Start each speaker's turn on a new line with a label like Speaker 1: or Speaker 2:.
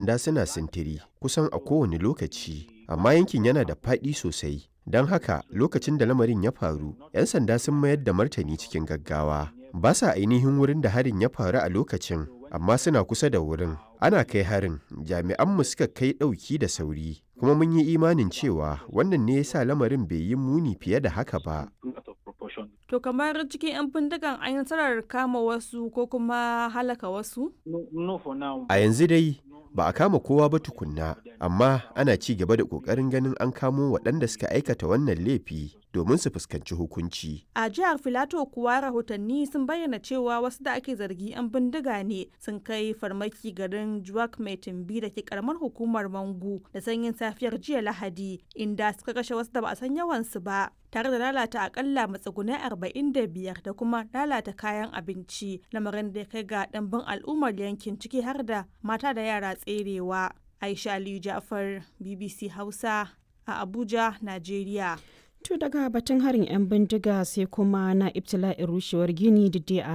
Speaker 1: sanda suna sintiri kusan a kowane lokaci, amma yankin yana da faɗi sosai. Don haka lokacin da lamarin ya faru, 'yan sanda sun mayar da martani cikin gaggawa. Ba sa ainihin wurin da harin ya faru a lokacin, amma suna kusa da wurin. Ana kai harin, jami'anmu suka kai ɗauki da sauri, kuma mun yi imanin cewa wannan ne ya sa lamarin bai yi muni fiye da haka ba.
Speaker 2: To kamar cikin 'yan bindigan an yi nasarar kama wasu ko kuma halaka wasu?
Speaker 1: A yanzu dai ba a kama kowa ba tukunna, amma ana ci gaba da ƙoƙarin ganin an kamo waɗanda suka aikata wannan laifi domin su fuskanci hukunci.
Speaker 2: A jihar Filato kuwa rahotanni sun bayyana cewa wasu da ake zargi 'yan bindiga ne sun kai farmaki garin Juwak mai tumbi da ke karamar hukumar Mangu da sanyin safiyar jiya Lahadi inda suka kashe wasu da ba a san yawansu ba. tare da lalata akalla matsugunai 45 da kuma lalata kayan abinci lamarin da ya kai ga ɗanbin al'ummar yankin ciki har da mata da yara tserewa aisha aliyu jafar bbc hausa a abuja najeriya
Speaker 3: To daga batun harin 'yan bindiga sai kuma na ibtila'in rushewar gini da a